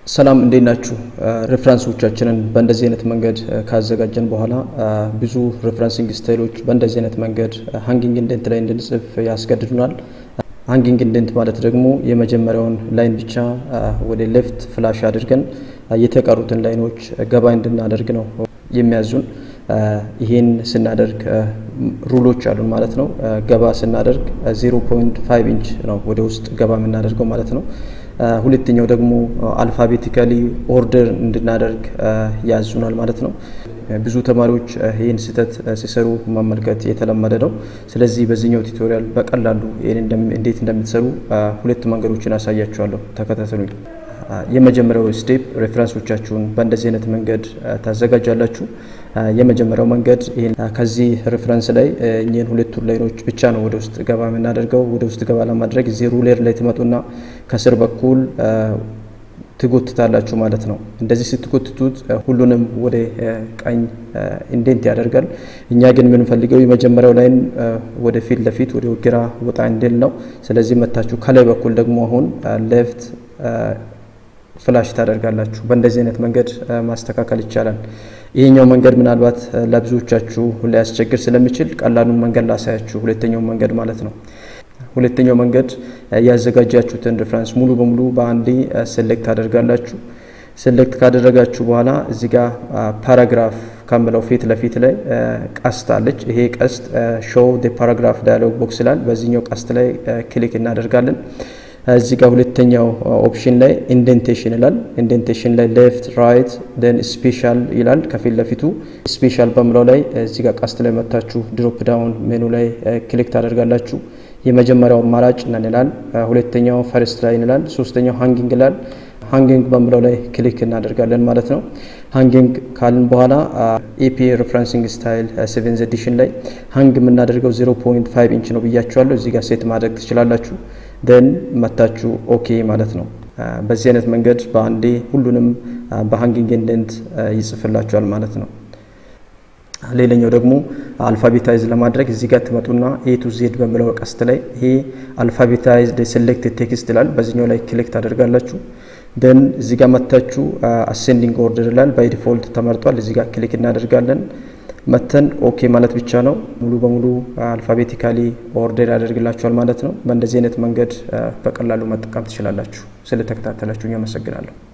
ሰላም እንዴት ናችሁ? ሬፍረንሶቻችንን በእንደዚህ አይነት መንገድ ካዘጋጀን በኋላ ብዙ ሬፍረንሲንግ ስታይሎች በእንደዚህ አይነት መንገድ ሃንጊንግ ኢንደንት ላይ እንድንጽፍ ያስገድዱናል። ሃንጊንግ ኢንደንት ማለት ደግሞ የመጀመሪያውን ላይን ብቻ ወደ ሌፍት ፍላሽ አድርገን የተቀሩትን ላይኖች ገባ እንድናደርግ ነው የሚያዙን። ይሄን ስናደርግ ሩሎች አሉን ማለት ነው። ገባ ስናደርግ 0.5 ኢንች ነው ወደ ውስጥ ገባ የምናደርገው ማለት ነው። ሁለተኛው ደግሞ አልፋቤቲካሊ ኦርደር እንድናደርግ ያዙናል ማለት ነው። ብዙ ተማሪዎች ይህን ስህተት ሲሰሩ መመልከት የተለመደ ነው። ስለዚህ በዚህኛው ቱቶሪያል በቀላሉ ይህን እንዴት እንደምትሰሩ ሁለት መንገዶችን አሳያችኋለሁ። ተከታተሉኝ። የመጀመሪያው ስቴፕ ሬፍረንሶቻችሁን በእንደዚህ አይነት መንገድ ታዘጋጃላችሁ። የመጀመሪያው መንገድ ይህን ከዚህ ሬፍረንስ ላይ እኚህን ሁለቱን ላይኖች ብቻ ነው ወደ ውስጥ ገባ የምናደርገው። ወደ ውስጥ ገባ ለማድረግ እዚህ ሩሌር ላይ ትመጡና ከስር በኩል ትጎትታላችሁ ማለት ነው። እንደዚህ ስትጎትቱት ሁሉንም ወደ ቀኝ ኢንዴንት ያደርጋል። እኛ ግን የምንፈልገው የመጀመሪያው ላይን ወደ ፊት ለፊት ወደ ግራ ወጣ እንዲል ነው። ስለዚህ መታችሁ ከላይ በኩል ደግሞ አሁን ሌፍት ፍላሽ ታደርጋላችሁ። በእንደዚህ አይነት መንገድ ማስተካከል ይቻላል። ይሄኛው መንገድ ምናልባት ለብዙዎቻችሁ ሊያስቸግር ስለሚችል ቀላሉን መንገድ ላሳያችሁ፣ ሁለተኛው መንገድ ማለት ነው። ሁለተኛው መንገድ ያዘጋጃችሁትን ሬፍረንስ ሙሉ በሙሉ በአንዴ ሴሌክት ታደርጋላችሁ። ሴሌክት ካደረጋችሁ በኋላ እዚህ ጋር ፓራግራፍ ከምለው ፊት ለፊት ላይ ቀስት አለች። ይሄ ቀስት ሾው ፓራግራፍ ዳያሎግ ቦክስ ይላል። በዚህኛው ቀስት ላይ ክሊክ እናደርጋለን። እዚህ ጋር ሁለተኛው ኦፕሽን ላይ ኢንዴንቴሽን ይላል። ኢንዴንቴሽን ላይ ሌፍት ራይት ደን ስፔሻል ይላል። ከፊት ለፊቱ ስፔሻል በምለው ላይ እዚህ ጋር ቀስት ላይ መታችሁ ድሮፕ ዳውን ሜኑ ላይ ክሊክ ታደርጋላችሁ። የመጀመሪያው አማራጭ ነን ይላል። ሁለተኛው ፈርስት ላይ ይላል። ሶስተኛው ሃንጊንግ ይላል። ሃንጊንግ በምለው ላይ ክሊክ እናደርጋለን ማለት ነው። ሃንጊንግ ካልን በኋላ ኤፒ ሬፍረንሲንግ ስታይል ሴቨንዝ ኤዲሽን ላይ ሃንግ የምናደርገው 0.5 ኢንች ነው ብያችኋለሁ። እዚህ ጋር ሴት ማድረግ ትችላላችሁ። ደን መታችሁ ኦኬ ማለት ነው። በዚህ አይነት መንገድ በአንዴ ሁሉንም በሃንጊንግ ኢንደንት ይጽፍላችኋል ማለት ነው። ሌላኛው ደግሞ አልፋቤታይዝ ለማድረግ እዚህ ጋር ትመጡና ኤ ቱ ዜድ በሚለው ቀስት ላይ ይሄ አልፋቤታይዝድ ሴሌክትድ ቴክስት ይላል። በዚህኛው ላይ ክሊክ ታደርጋላችሁ። ደን እዚህ ጋር መታችሁ አሴንዲንግ ኦርደር ይላል። ባይ ዲፎልት ተመርጧል። እዚህ ጋር ክሊክ እናደርጋለን። መተን ኦኬ ማለት ብቻ ነው። ሙሉ በሙሉ አልፋቤቲካሊ ኦርደር ያደርግላችኋል ማለት ነው። በእንደዚህ አይነት መንገድ በቀላሉ መጠቀም ትችላላችሁ። ስለተከታተላችሁ አመሰግናለሁ።